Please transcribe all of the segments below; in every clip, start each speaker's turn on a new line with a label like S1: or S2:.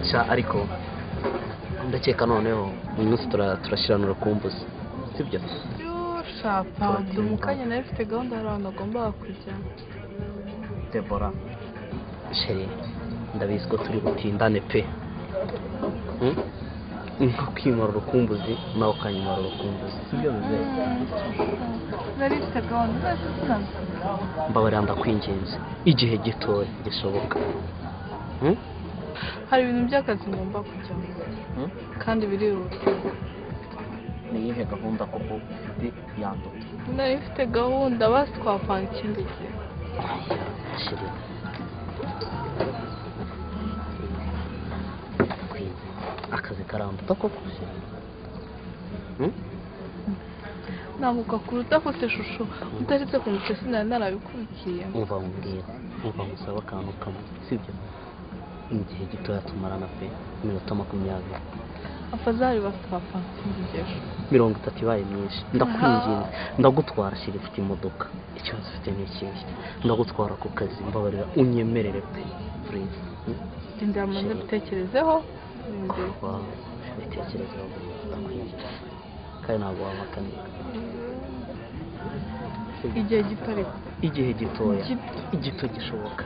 S1: sha ariko ndakeka noneho uyu munsi tura- turashyiranura ku mbuzi sibyo
S2: shapa ndi mu kanya nayo ufite gahunda hari ahantu agomba kujya
S1: debora sheri ndabizi ko turi butindane pe Hmm? nko kwimara urukumbuzi nawe ukanyimara urukumbuzi sibyo bimeze
S2: nari mfite gahunda zose zinazo
S1: mbabarira ndakwinginze igihe gitoya gishoboka Hmm?
S2: hari ibintu by'akazi ngomba kujyamo
S1: Hmm?
S2: kandi birihuta
S1: ni iyihe gahunda koko ufite yanduye
S2: nari mfite gahunda basi twapanga ikindi gihe
S1: sheri akazi karambuta koko sheri Hmm?
S2: navuga kuruta kose shusho utaretse kumutse sinari narabikurikiye
S1: umva nkubwira umva nkusaba akantu kamwe sibyo mu gihe gitoya tumarana pe iminota makumyabiri
S2: afazari basi twapanga ikindi gihe
S1: mirongo itatu ibaye myinshi ndakwinginze ndagutwara shyira ufite imodoka ikibazo ufite ni ikihe ndagutwara ku kazi mbabarira unyemerere pe purize
S2: ndindira mubanze dutekerezeho ndindira
S1: wawe bitekerezeho ndakwinginze kandi ntabwo wabakaniye
S2: igihe gito ariko
S1: igihe gitoya
S2: Gito.
S1: igito gishoboka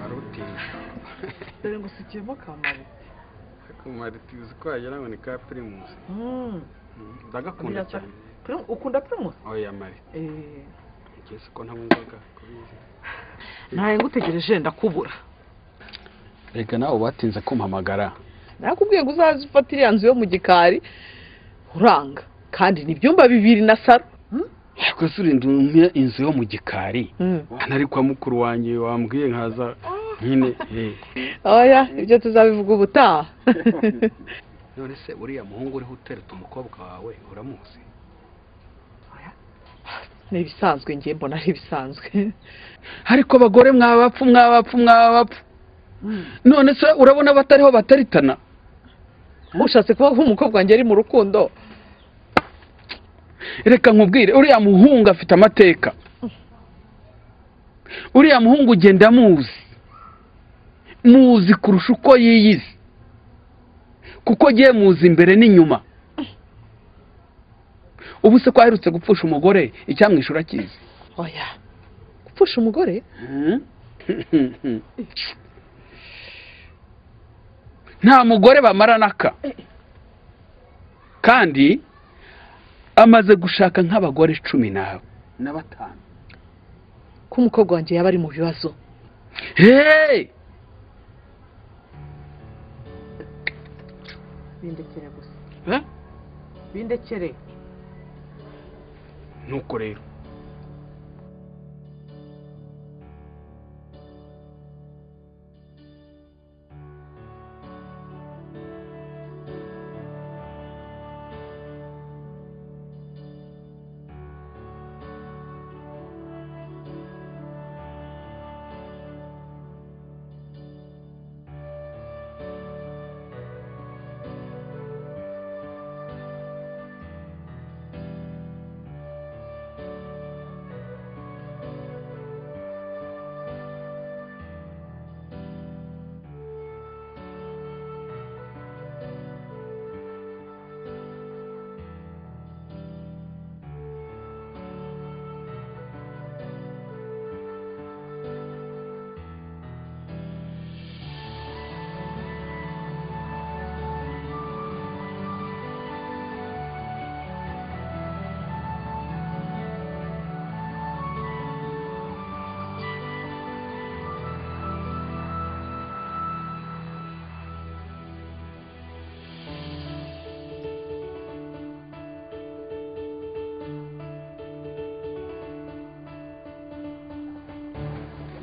S3: arutije
S4: dore ngo usukiyemo kamari
S3: akamaritiye uzi ko yagera ya pirimusi ndagakunda
S4: Birasa-
S3: cyane
S4: Primus- ukunda primusi
S3: oya mari ngiye ko nta ngombwa kubizi
S4: ntaye ngutegereje ndakubura
S3: reka nawe batinze kumpamagara
S4: nakubwiye ngo uzaze ufate iriya nzu yo mu gikari uranga kandi ni ibyumba bibiri na saro
S3: ariko se urinda umenya inzu yo mu gikari nari kwa mukuru wanjye wambwiye nkaza nyine eh.
S4: oya ibyo tuzabivuga ubutaha
S3: none se uriya muhungu uriho utereta umukobwa wawe uramuzi
S4: ni ibisanzwe ngiye mbona ari ibisanzwe
S3: ariko abagore mwabapfu mwabapfu mwabapfu none se urabona batariho bataritana
S4: ushatse kuba nk'umukobwa wanjye ari mu rukundo
S3: reka nkubwire uriya muhungu afite amateka uriya muhungu ugenda muzi muzi kurusha uko yiyizi kuko agiye muzi imbere n'inyuma ubu se ko aherutse gupfusha umugore icyamwishyura akizi
S4: oya gupfusha umugore
S3: nta mugore bamarana kandi amaze gushaka nk'abagore cumi n'abo na batanu
S4: ko umukobwa wanjye yaba ari mu bibazo
S3: heee
S4: bindekere gusa bindekere
S3: nuko rero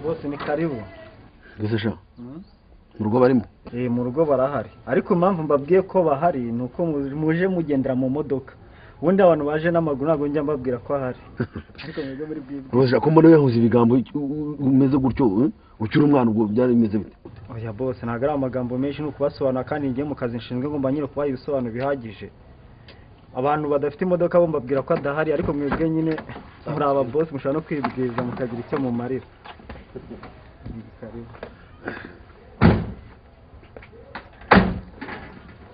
S5: bose ni karibu
S6: Ese sha mu rugo barimo
S5: Eh, mu rugo barahari ariko impamvu mbabwiye ko bahari ni uko mu- muje mugendera mu modoka ubundi abantu baje n'amaguru ntabwo njya mbabwira ko ahari ariko mwebwe muri bwibwe
S6: rwose ko mbona yahuze ibigambo u- u- umeze gutyo eh? ukiri umwana ubwo byari bimeze bite
S5: oya bose ntabwo ari amagambo menshi ni ukubasobanura kandi njye mu kazi nshinzwe ngomba nyine kubaha ibisobanuro bihagije abantu badafite imodoka bo mbabwira ko adahari ariko mwebwe nyine muri aba bose mushobora no kwibwiriza mukagira icyo mumarira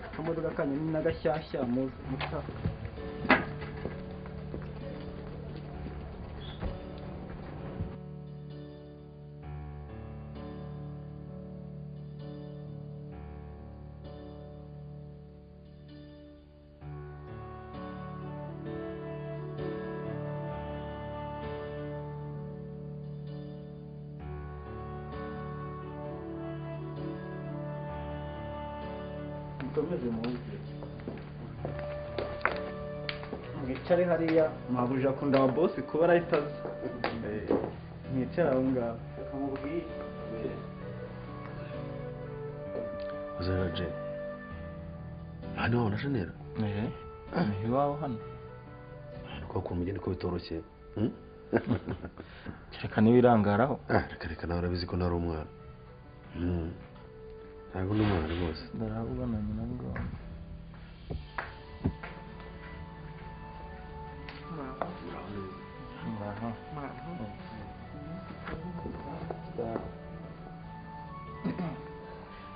S5: akamodoka kanyu ni n'agashyashya muzi mushaka mukomeze muze mwicare hariya mwabuja akunda wa bosi kuba arahita aza mwicare aho ngaho
S6: uzana jeni hano wawe na jenera
S7: iwawe hano
S6: ahantu kwa kumenya ni ko bitoroshye hmm?
S7: kereka niba irangaraho
S6: ah reka reka nawe urabizi ko nari umwana Hmm. ntabwo ndi umwana rwose
S7: ndarahabona nyina bwabo muraho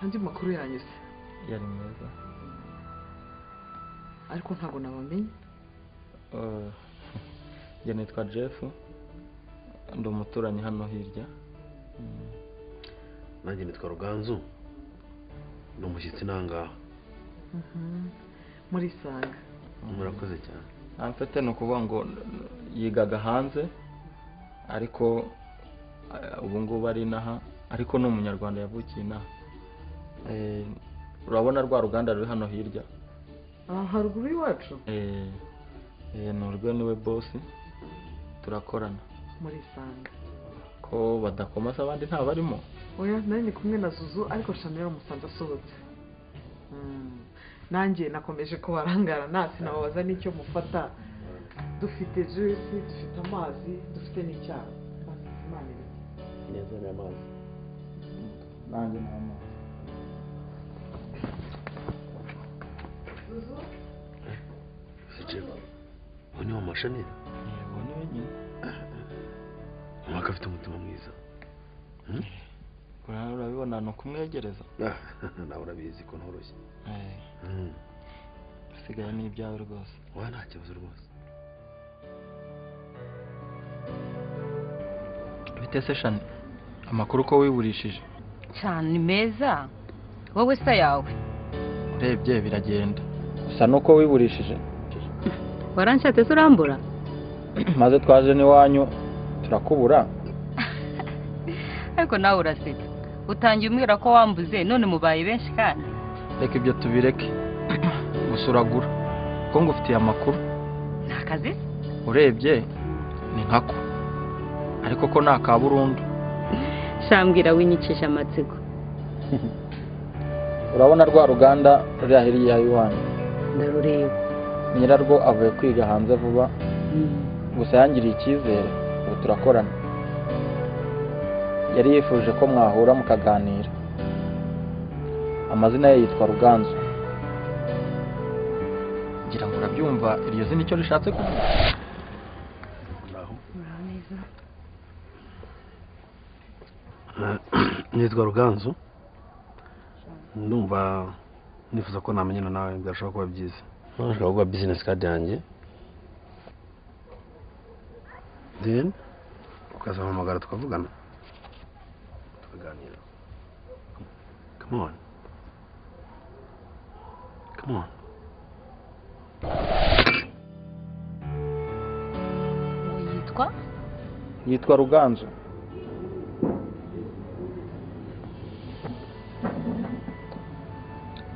S4: andi makuru yanyuze
S7: yari meza
S4: ariko ntabwo nabamenye
S7: Eh, njye nitwa jeff ndi umuturanyi hano hirya Mm,
S6: nanjye nitwa ruganzu ni umushyitsi nangaha
S4: muri sanga
S6: murakoze cyane
S7: amfite ni ukuvuga ngo yigaga hanze ariko eh, ubu ngubu ari inaha ariko ni umunyarwanda yavukiye inaha Eh, urabona rwa ruganda ruri hano hirya
S4: aha haruguru y'iwacu
S7: Eh, eh, ni urwe niwe bosi turakorana
S4: muri sanga
S7: ko badakomasa abandi ntabarimo
S4: oya nari ndi kumwe na zuzu ariko shamira umusanzu asohotse Mm. nanjye nakomeje kubarangara nasi nababaza n'icyo mufata dufite juwisi dufite amazi dufite n'icyayi Basi, Imana iri.
S6: nezere amazi
S7: nanjye ntamazi
S6: jeni ubu ni wa mashanera
S7: yego ni wenyine
S6: umwaka afite umutima mwiza
S7: Ura- urabibona ni ukumwegereza
S6: Ah, nawe urabizi ko ntoroshye
S7: Eh,
S6: Hmm.
S7: usigaye ni ibyawe rwose
S6: wowe nta kibazo rwose
S7: bitese shani amakuru ko wiburishije
S8: cyane ni meza wowe se yawe
S7: urebye biragenda gusa nuko wiburishije
S8: waranshatse se urambura
S7: maze twaje n'iwanyu turakubura
S8: ariko nawe urasetsa utangiye umbwira ko wambuze none mubaye benshi kandi
S7: reka ibyo tubireke gusa uragura kuko ngufitiye amakuru
S8: ni akazi se?
S7: urebye ni nkako ariko ko ni aka burundu
S8: shambwira winyicisha amatsiko
S7: urabona rwa ruganda ruri ahiriye aha iwanyu
S8: ndarureba
S7: nyirarwo avuye kwiga hanze vuba gusa yangiriye icyizere ubu turakorana yari yifuje ko mwahura mukaganira amazina ye yitwa ruganzu ngira ngo urabyumva iryo zina icyo rishatse kuvuga
S6: Ah, nitwa ruganzu ndumva nifuza ko namenyana nawe byashobora kuba byiza nashobora kuba bizinesi kadi yanjye then ukazampamagara tukavugana tukaganira come on come on
S8: uwo yitwa
S7: yitwa ruganzu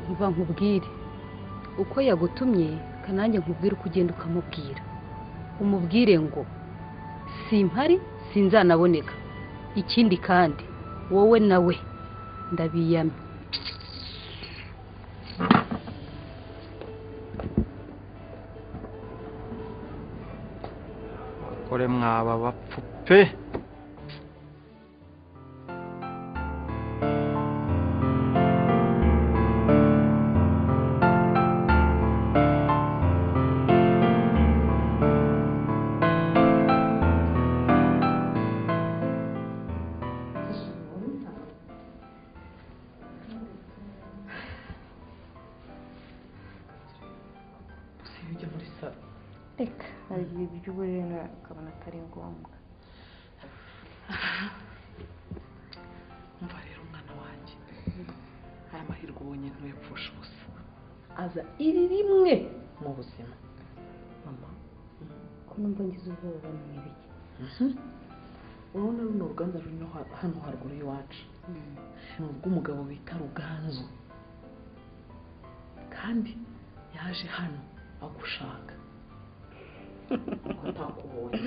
S8: nkuba nkubwire uko yagutumye kanange nkubwire uko ugenda ukamubwira umubwire ngo simpari sinzanaboneka ikindi kandi wowe nawe ndabiyamye
S7: abagore mwaba bapfu pe
S4: ujya muri salo
S9: reka hari igihe by'uburere ukabona atari ngombwa
S4: umva rero umwana wanjye aya mahirwe ubonye ntuyapfusha ubusa
S9: aza iri rimwe
S4: mu buzima mama
S9: kuba mbongiza ubwoba ni ibiki
S4: urabona runo ruganda ruri no ha- hano haruguru y'iwacu ni urw'umugabo bita ruganzu kandi yaje hano agushaka ko atakubonye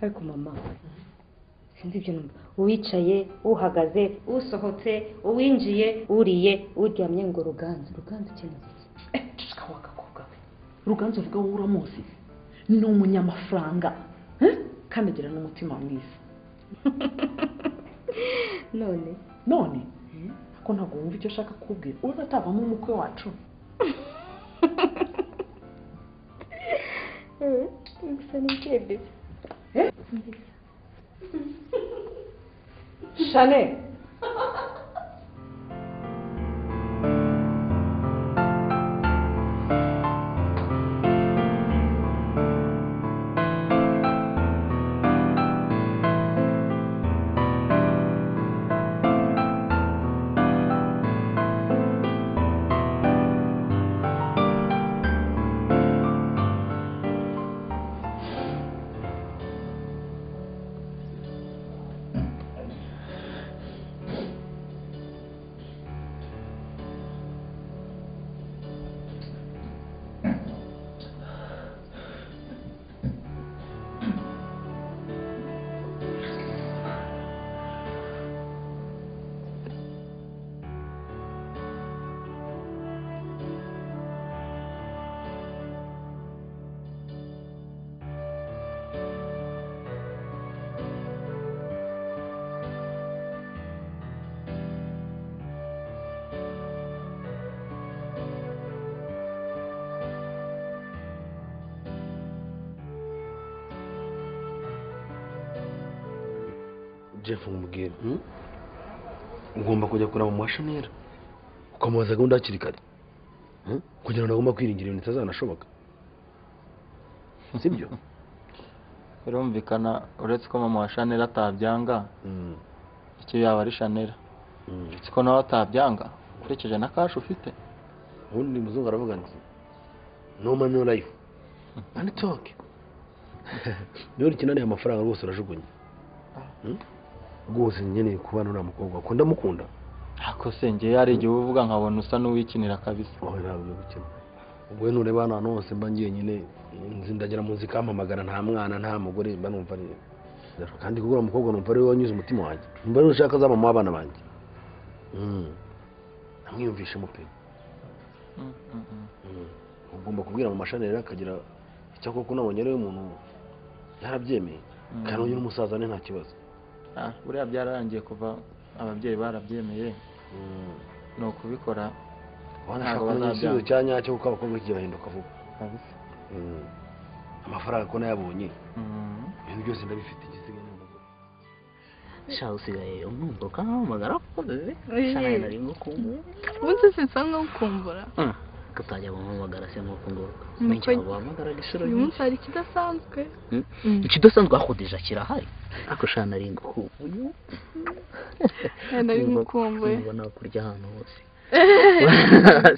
S9: ariko mama sinzi ibyo numva uwicaye uhagaze usohotse uwinjiye uriye uryamye ngo ruganza ruganza ikeneye iki
S4: ceceka wa gakobwa we ruganzu avuga wowe uramuzi ni umunyamafaranga eh? kandi agira n'umutima mwiza
S9: none
S4: none ko ntabwo wumva icyo ashaka kukubwira urabona atavamo umukwe wacu
S9: gusa ni ikebe
S4: shane
S6: jeff umubwira ugomba kujya kureba mu mashanera ukamubaza gahunda hakiri kare Hmm? kugira ngo agomba kwiringira ibintu bitazanashoboka sibyo
S7: birumvikana uretse ko mama wa shanera atabyanga
S6: Mm,
S7: icyo yaba ari shanera
S6: mm.
S7: uretse ko nawe atabyanga ukurikije na kashi ufite
S6: ubundi muzungu aravuga ati no money no life and talk niba ukeneye amafaranga rwose urajugunya Hmm? rwose nkeneye kubana uriya mukobwa wawe. ko ndamukunda
S7: ako sengeye hari igihe uba uvuga nkabona usa n'uwikinira kabisa
S6: aho ntabwo byo gukina ubwo rero nureba hano ahantu hose mba ngiye nyine nzi ndagira mu nzu ikampamagara nta mwana nta mugore mba numva ari kandi kugura umukobwa numva ari we wanyuze umutima wanjye numva rero ushaka za mama w'abana banjye Hmm. namwiyumvishemo pe
S7: Mm, mm, mm.
S6: Mm. ugomba kubwira mu mashani rero akagira icyo koko nabonye rero umuntu yarabyemeye
S7: Mm.
S6: kandi uyu n'umusaza ni nta kibazo
S7: Ah, buriya byararangiye kuva ababyeyi barabyemeye
S6: Mm.
S7: ni ukubikora
S6: abana
S7: Ntabwo
S6: ashaka kumenya
S7: bazabyanga.
S6: igisubizo cya nyacyo kuko abakobwa iki gihe bahinduka vuba
S7: kabisa
S6: Mm. amafaranga ko nayabonye
S7: Mm.
S6: ibintu byose ndabifite igisigaye ni umugore
S1: sha usigaye umwumva ukampamagara kuko
S2: Oye.
S1: sha nawe nari ngukumbuye
S2: ubundi sinsa nkukumbura
S1: ko utajya guhamagara se nk'uko nguko
S2: Nuko-
S1: benshi baguhamagaraga inshuro
S2: uyu
S1: nyinshi
S2: munsi hari ikidasanzwe
S1: Hmm?
S2: Mm.
S1: ikidasanzwe hakodesha kirahari ariko sha nari ngukumbuye
S2: Eh, nari
S1: Numva-
S2: ngukumbuye
S1: numva nakurya ahantu hose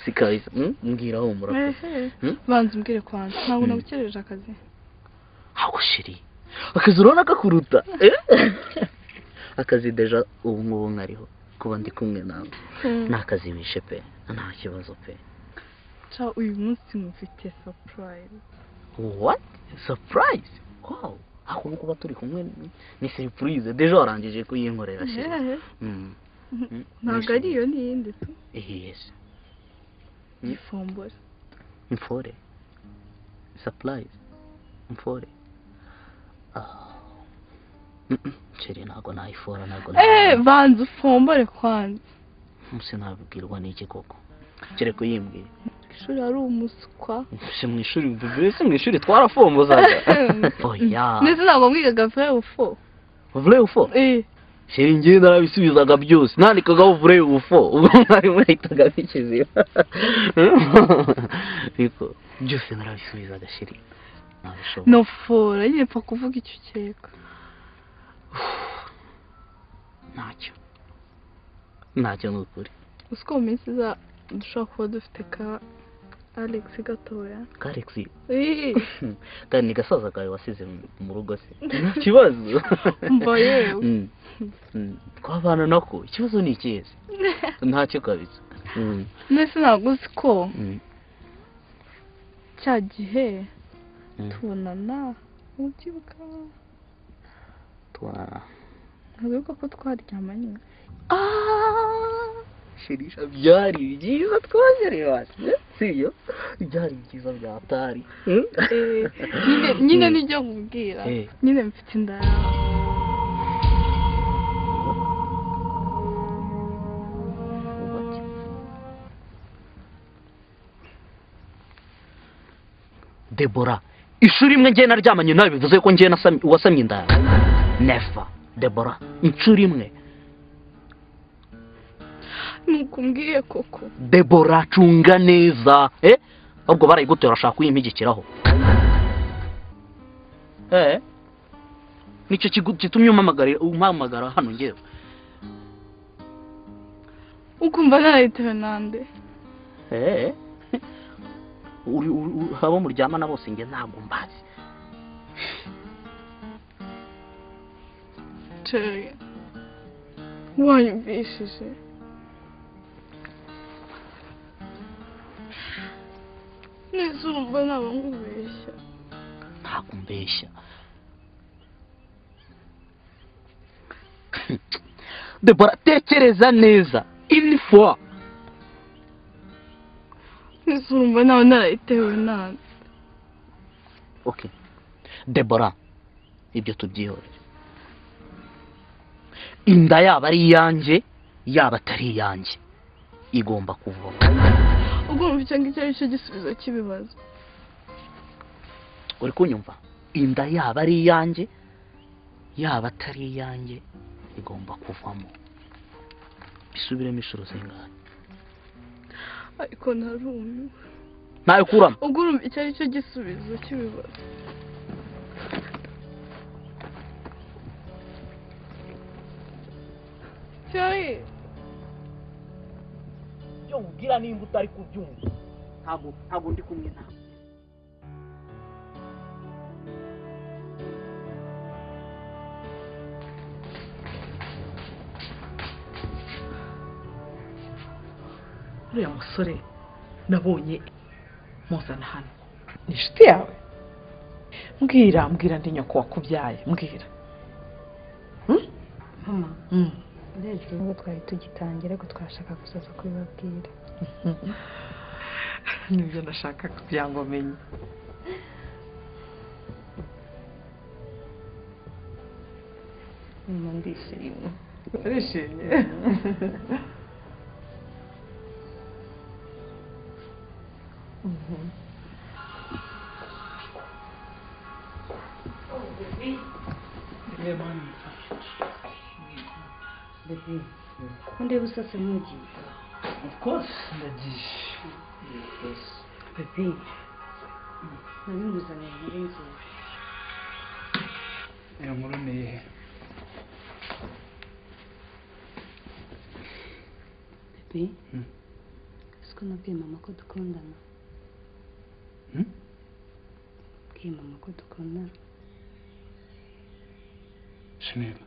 S1: si kabisa Hmm? mbwira aho murakoze
S2: Ehe.
S1: Hmm?
S2: banza umbwire kwanjye ntabwo
S1: Hmm.
S2: nabukereje akazi
S1: ako shiri akazi urabona kakuruta Eh? akazi deja ubu ngubu nkariho kuba ndi kumwe nawe
S2: Hmm.
S1: ni akazi wishe pe nta kibazo pe
S2: ca uyu munsi mufite surprise
S1: what surprise wow ako nguko kuba turi kumwe ni- ni surprise deja warangije kuyinkorera shiri
S2: Ehe.
S1: Mm. Mm.
S2: ntabwo ari iyo ni iyindi tu
S1: yes Hmm.
S2: ifumbura
S1: mfore surprise mfore nceri ntabwo nayifora ntabwo
S2: eee
S1: nayifora
S2: banza ufombore kwanza
S1: musi nabibwirwa n'iki koko kereka uyimbwiye
S2: ishuri ari umuswa
S1: mbese mu ishuri mbese mu ishuri twarafombozaga oya
S2: ndetse ntabwo mwigaga vure ufo
S1: vure ufo
S2: eee
S1: sheri njyewe narabisubizaga byose nandikagaho vure ufo ubwo mwarimu yahitaga abikizira ariko byose narabisubizaga sheri nabishobora
S2: nofora nyine pfa kuvuga icyo ukeka
S1: ntacyo ntacyo ni ukuri
S2: uziko mu minsi iza dushobora kuba dufite ka alex gatoya
S1: karexi
S2: Eee,
S1: kandi ni gasaza kawe wasize mu- mu rugo se nta kibazo
S2: mba yewe
S1: Mm. Mm. twabana nako ikibazo ni ikihe se ntacyo kabisa Mm.
S2: ndetse ntabwo uzi ko
S1: Mm.
S2: cya gihe
S1: Mm.
S2: tubonana ubyibuka
S1: twa
S2: ntibibuka ko twaryamanye
S1: shirisha byari byiza twagereye hasi sibyo byari byiza byatari Mm.
S2: Eh, nyine nyine
S1: Mm.
S2: nibyo nkubwira
S1: Eh.
S2: nyine mfite inda yawe
S1: debora inshuro imwe njyewe naryamanye nawe bivuze ko njyewe nasamye- wasamye inda yawe nefa debora inshuro imwe
S2: ntukumbwiye koko
S1: debora cunga neza eh ahubwo barayigutera bashaka kuyimpigikiraho eh nicyo kigu- gitumye umpamagara umpamagara hano ngewe
S2: ukumva narayitewe nande
S1: eh uri uri- uri- abo muryamana bose nge ntabwo mbazi
S2: ceri wanyumvishije neza urumva naba nkubeshya
S1: ntabwo mbeshya debora tekereza neza inifo
S2: neza urumva naba narayitewe nande
S1: okay debora ibyo tubyihore inda yaba ari iyanjye yaba atari iyanjye igomba kuvoma
S2: ubwo wumva icyo ngicyo ari cyo gisubizo cy'ibibazo
S1: uri kunyumva inda yaba ari iyanjye yaba atari iyanjye igomba kuvamo bisubiremo inshuro zingahe
S2: ariko narumiwe
S1: ntayo kuramo
S2: ubwo urumva icyo ari cyo gisubizo cy'ibibazo ceri
S1: ibyo nkubwira nimba utari kubyumva ntabwo ntabwo ndi kumwe nawe
S4: uriya musore nabonye muzana hano ni inshuti yawe mbwira mbwira ndi nyoko wakubyaye mbwira
S9: mama
S4: Mm.
S9: ndetse nubwo twari tugitangira ariko twashaka gusoza kubibabwira
S4: nibyo ndashaka kugira ngo menye
S9: mama ndishimye
S4: urishimye
S9: bebe ndeba usase nk'ugiye bebe nari nguzanye nkuru nziza
S3: iyo nkuru ni iyihe
S9: bebe siko nabwiye mama ko dukundana
S3: Hmm?
S9: bwiye mama ko dukundana
S3: shinira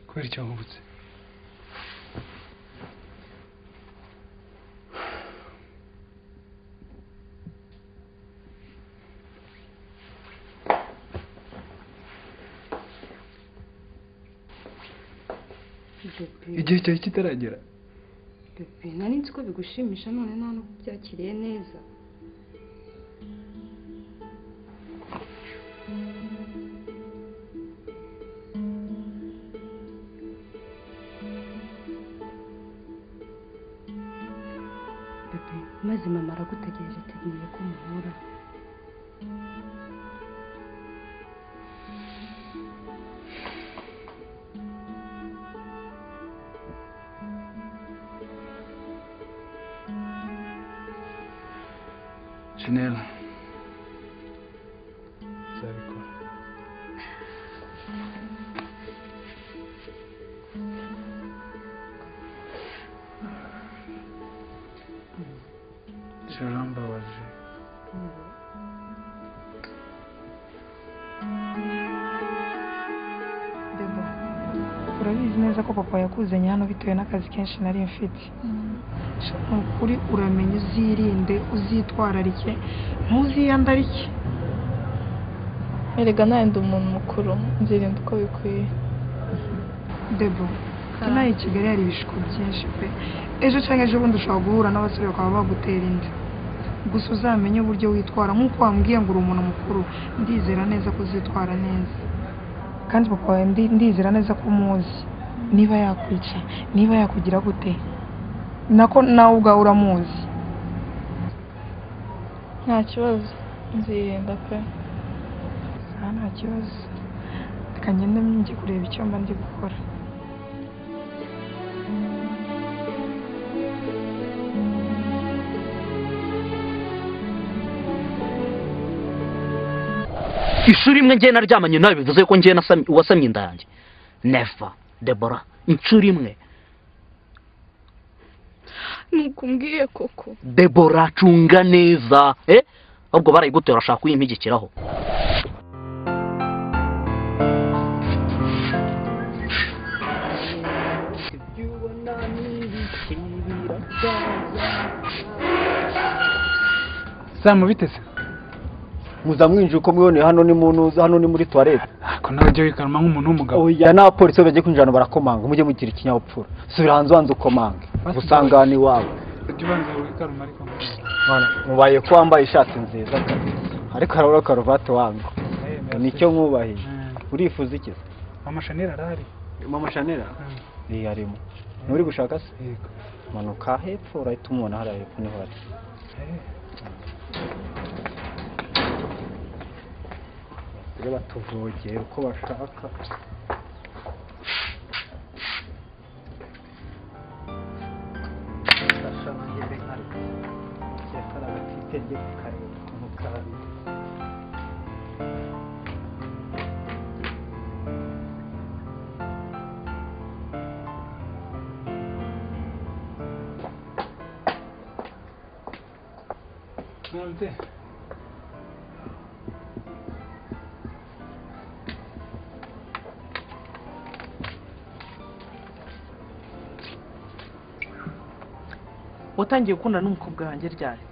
S3: kubera icyo wubutse
S9: bebe
S3: igihe cyawe kitaragera
S9: bebe nari nzi ko bigushimisha none nta n'ubu byakiriye neza
S10: aragutegereje ateguye ko umuhura
S3: jenera ijoro rambabaje
S11: Debo urabizi neza ko papa yakuzanye hano bitewe n'akazi kenshi nari mfite Sha, ni ukuri uramenye uzirinde uzitwararike ntuziyandarike
S2: erega nawe ndi umuntu mukuru nzirinda uko bikwiye
S11: debo inaha i kigali hari ibishuko byinshi pe ejo cyangwa ejo bundi ushobora guhura n'abasore bakaba bagutera inda gusa uzamenye uburyo witwara nk'uko wambwiye ngo uri umuntu mukuru ndizera neza ko uzitwara neza kandi papa wawe ndi- ndizera neza ko umuzi niba yakwica niba yakugira gute nako nawe ubwawe uramuzi
S2: nta kibazo nzirinda pe
S11: aha nta kibazo reka ngende njye kureba icyo mba ndi gukora
S1: ishuri imwe ngiye naryamanye nawe bivuze ko ngiye nasamye- wasamye inda yanjye never debora inshuro imwe
S2: nuko umbwiye koko
S1: debora cunga neza eh ahubwo barayigutera urashaka kuyimpigikiraho
S3: samu biteze
S5: muzamwinjira uko mwiboneye hano ni mu ntuza hano ni muri tuwarete
S3: ariko nawe ujya wikaruma nk'umuntu w'umugabo
S5: oya n'abapolisi bagiye kwinjira hano barakomanga mujye mugira ikinyabupfura subira hanze ubanza ukomange gusangana iwawe
S3: ujya ubanza wikaruma ariko
S5: mwana mubaye ko wambaye ishati nziza kabisa ariko harabura karuvati wangu nicyo nkubahiye urifuza iki se
S3: amashanera arahari
S5: mama shanera iyi arimo nturi gushaka se manuka hepfo urahita umubona hariya hepfo niho ari rero batuvogeye uko bashaka
S3: nonze
S4: watangiye gukundana n'umukobwa wanjye ryari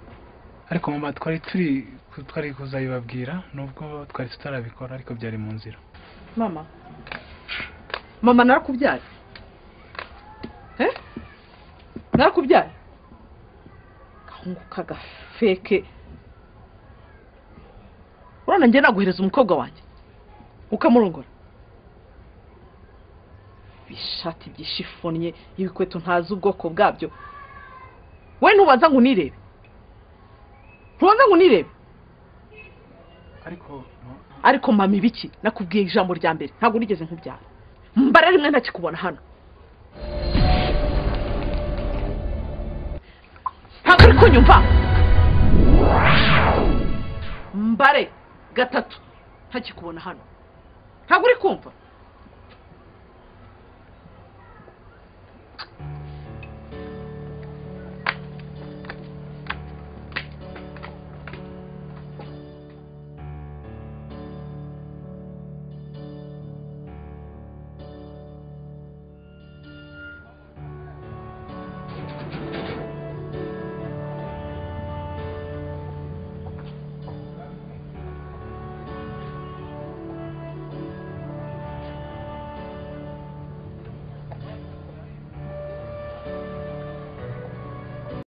S3: ariko mama twari turi twari kuzabibabwira nubwo twari tutarabikora ariko byari mu nzira
S4: mama mama narakubyaye eh narakubyaye gahungu kagafeke urana njye naguhereza umukobwa wanjye ukamurongora ibishati byishifonye ibikweto ntazi ubwoko bwabyo we ntubanza ngo unirebe ntubanza ngo unirebe
S3: ariko
S4: ariko mama ibiki nakubwiye ijambo rya mbere ntabwo nigeze nkubyara mbara rimwe ntakikubona hano ntabwo uri kunyumva mbare gatatu ntakikubona hano ntabwo uri kumva